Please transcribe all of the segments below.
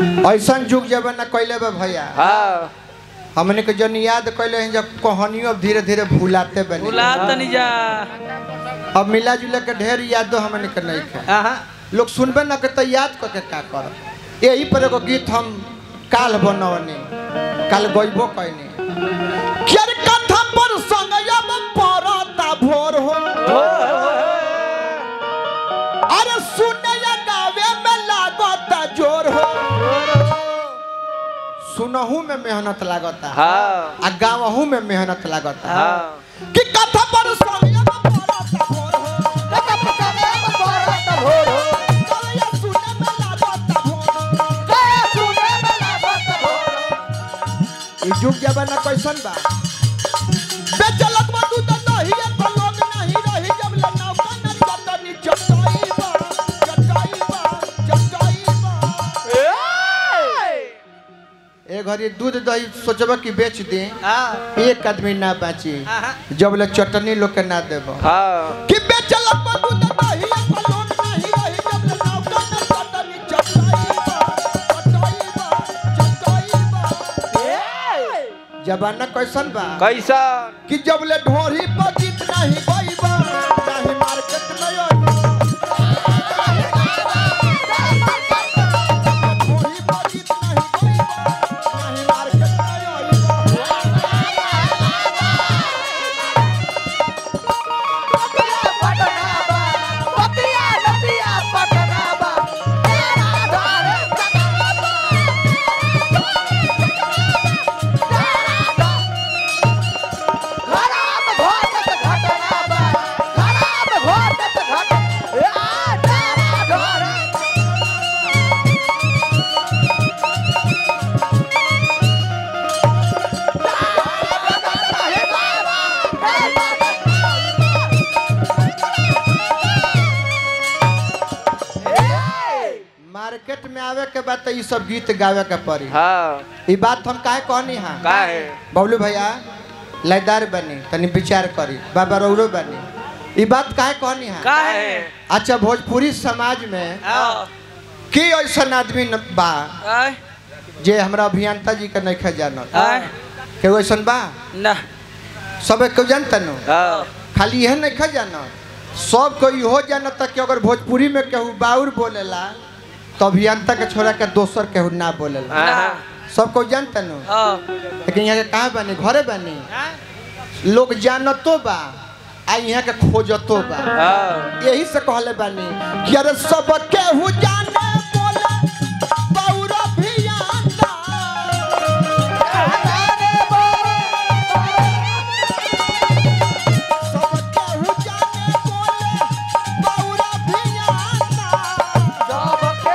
ऐसा जुग जमाना कैले बा भैया हाँ हमने के जन याद कैले हैं जब कहानियों अब धीरे धीरे भूलाते बने भुला तनी जा अब मिला जुला के ढेर यादो हमने के नहीं खे आहा लोग सुनबे ना के तो याद करके का कर यही पर एगो गीत हम काल बनवनी काल गइबो कैनी केर कथा पर संगया में परता भोर हो अरे सुने या गावे में लागत जोर हो सुनहू में मेहनत लागता हाँ आ गावहू में मेहनत लागता हाँ कि कथा पर संगया में परता भोर हो कथा पर संगया में परता भोर हो कलया सुने में लागत भोर हो कलया सुने में लागत भोर हो ई जुग जमाना कैसन बा बेचलक बा तू तो नहीं है तो लोग नहीं रही जब ले नौका न चटनी चटाई बा चटाई बा चटाई बा ए घरी दूध दही सोचबा कि बेच दे हाँ एक आदमी ना बाची आहा जब ले चटनी लोग के ना देबो हाँ कि बेचलक बा दूध दही तो लोग नहीं रही जब ले नौका न चटनी चटाई बा चटाई बा चटाई बा जमाना कैसन बा कैसा कि जब ले ढोरी पर गीत नहीं गईबा नहीं मार्केट में आईबा ढोरी पर गीत नहीं गईबा नहीं मार्केट में आईबा मार्केट में आवे के बाद तो ये सब गीत गावे के पड़ी हाँ ई बात हम काहे कहनी हां का है बबलू भैया लयदार बनी तनी विचार करी बाबा रौरो बनी ई बात काहे कहनी हां का का है है अच्छा भोजपुरी समाज में हाँ की ऐसा आदमी न- बा आय जे हमरा अभियंता जी के नहीं खे जानत आय के ऐसन बा ना सब क्यों जानता नो हाँ खाली यह नहीं खे जानत सब कोई इहो जानता कि अगर भोजपुरी में केहू बाउर बोलेला तो अभियंता के छोड़ा के दोसर केहू ना बोलेला ना हाँ सब कोई जानता नो हाँ लेकिन यहाँ के कहाँ बनी घरे बनी लोग जानतो बा आ यहाँ के खोजतो बा हाँ यही से कहले बानी कि अरे सब केहू जाने बोले बाउर अभियंता सब केहू जाने बोले बाउर अभियंता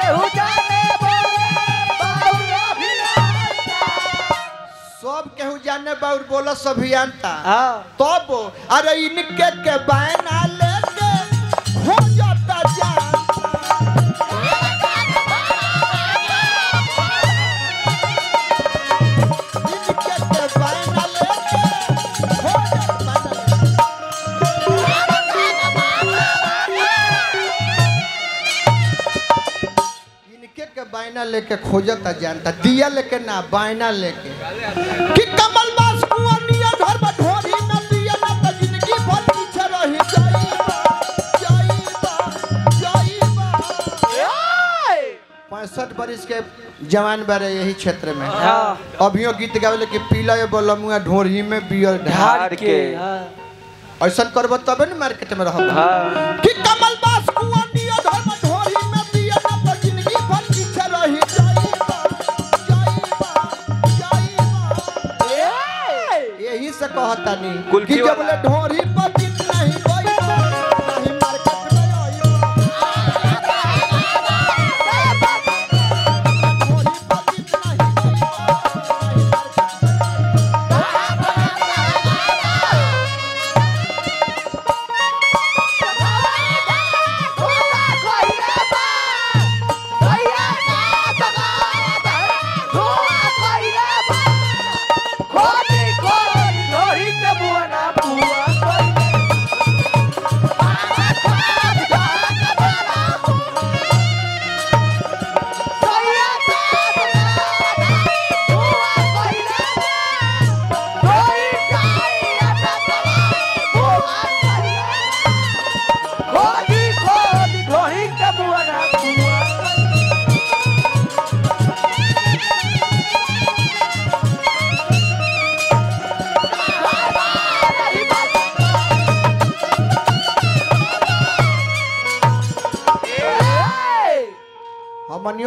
सब केहू जाने बाउर बोलस अभियंता हाँ तब अरे इनके के बहना लेके हो जाता जानता इनके के बहना लेके हो जाता इनके के बायना लेके खोजता जानता दिया लेके ना बायना लेके कि कमल बास कुआनिया घर में ढोरी न दिया ना तो जिंदगी भर पीछे रही जाईबा जाईबा जाईबा पैंसठ बरिस के जवान बारे यही क्षेत्र में हाँ अभियो गीत गावे कि पीला ये बोलमुआ ढोरी में बियर ढार ढार के हाँ ऐसा करब तबे न मार्केट में रहब हाँ कि कमल बास कुआनिया घर में ढोरी में दिया ना तो जिंदगी भर पीछे रही जाईबा जाईबा जाईबा यही से कहता नहीं कुल्फी कि जब वाला। ले ढोरी पर गीत नहीं गईबा नहीं मार्केट में आईबा ढोरी पर गीत नहीं गईबा नहीं मार्केट में खोटी खोटी लोही के बुआ ना बुआ कोई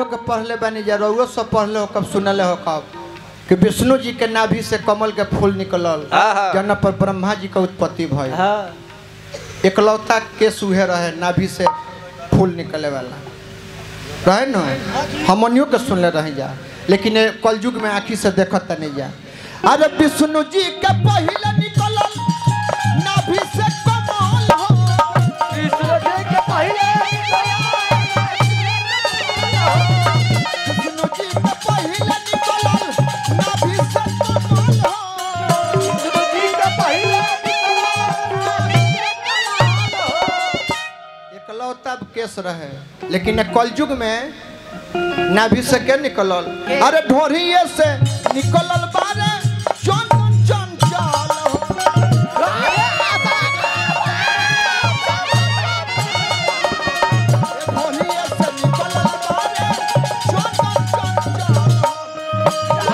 लोग पढ़ले बानी जा रउओ सब पढ़ले हो कब सुनले हो कब कि विष्णु जी के नाभि से कमल के फूल निकलल हाँ, हाँ। जन पर ब्रह्मा जी का उत्पत्ति भइल हाँ एकलौता के सुहे रहे नाभि से फूल निकले वाला रहे न हमनियों के सुनले रही जा लेकिन ये कलयुग में आँखी से देखत नहीं जा अरे विष्णु जी के पहले निकलल नाभि से कमल हो विष्णु जी के पहले विष्णु जी के पहले निकलल नाभि से कमल हो विष्णु जी के पहले एकलौता केस रहे लेकिन ये कलयुग में नाभि से के निकलल अरे ढोरिए से निकलल बारे चंदन चंचल हो ढोरिए से निकलल बारे चंदन चंचल हो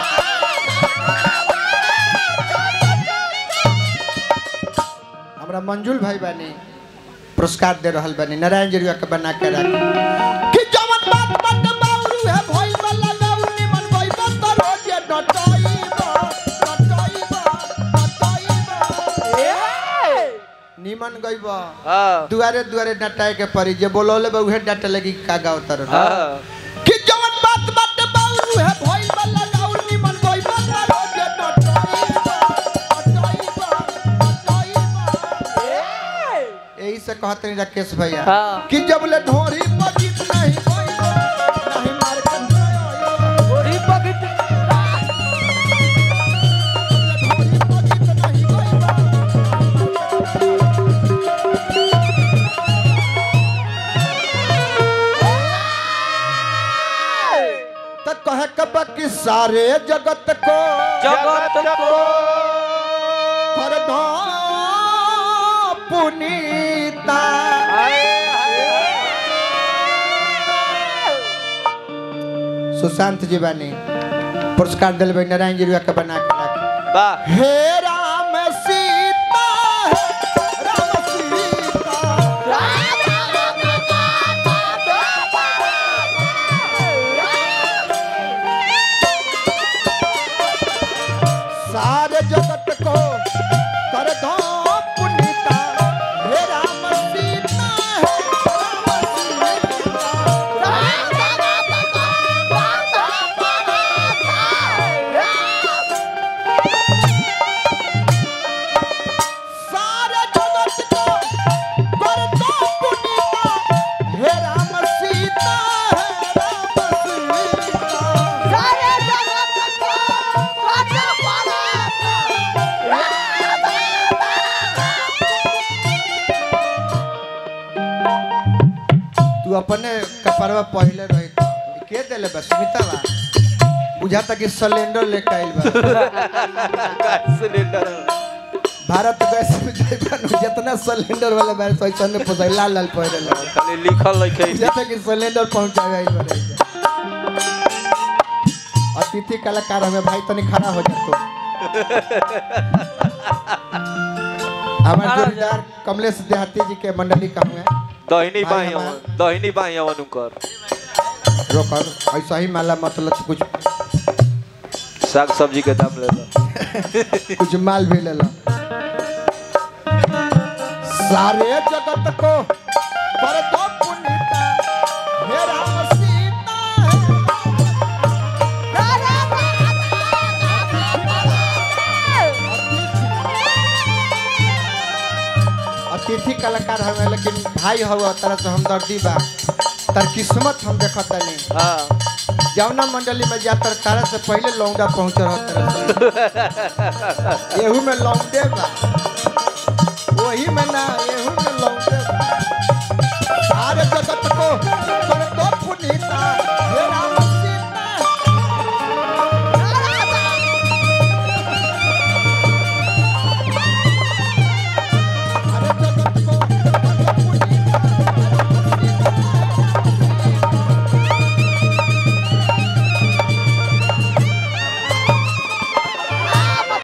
हमरा मंजुल भाई बानी पुरस्कार दे रहल बानी नारायण जरुआ के बना के रख कि जवन बात बट बाउरू है भइल वाला गाउर निमन गइब त रोजे डटइबा डटइबा डटइबा निमन गइब हाँ दुआरे दुआरे डटाए के परी जे बोलौले बा उहे डट लगी का गाव तर हाँ कि जवन बात बट बाउरू है भइल वाला गाउर निमन गइब त रोजे डटइबा डटइबा डटइबा यही से कहते हैं राकेश भैया हाँ। कि जब ले ढोरी पगित नहीं होइबो, नहीं मार के होइबो। गोरी पगित ढोरी पगित नहीं होइबो। त कहे कब कि सारे जगत को जगत को कर दो पुनीता सुशांत जी बानी पुरस्कार दिल नारायण जी के बना के रख वाह हे राम सीता हे राम सीता सारे जगत को कर दो पुनीता हे राम सीता हे राम सीता सारे जगत को कर दो पुनीता हे राम सीता हे राम सीता तू अपने कपड़वा पहले रही तो के देले बस स्मिता बा बुझाता कि सिलेंडर लेके आइल बा गैस सिलेंडर भारत गैस में जाइबा नु जितना सिलेंडर वाला बार पैसा ने पोसाई लाल लाल पहले ले खाली लिखल लिखे बुझाता कि सिलेंडर पहुंचावे आइल बा अतिथि कलाकार हमें भाई तनी खड़ा हो जा तू हमारे खड़ा हो जा। जोड़ीदार कमलेश देहाती जी के मंडली का हुए दहिनी भाई बाई हमार- अवन दहिनी बाई अवन उनकर रोकर ऐसा ही माला मतलब कुछ साग सब्जी के दाम ले लो कुछ माल भी ले लो सारे जगत को पर दो पुनीता हे राम सीता अतिथि कलाकार हमें लेकिन भाई हवा तरह से हमदर्दी बा तर किस्मत हम देखत नहीं हाँ जौना मंडली में जातर तारा से पहले लौंडा पहुंच रहा तरह एहू में लौंडे बा वही में ना एहू में लौंडे बा सारे जगत को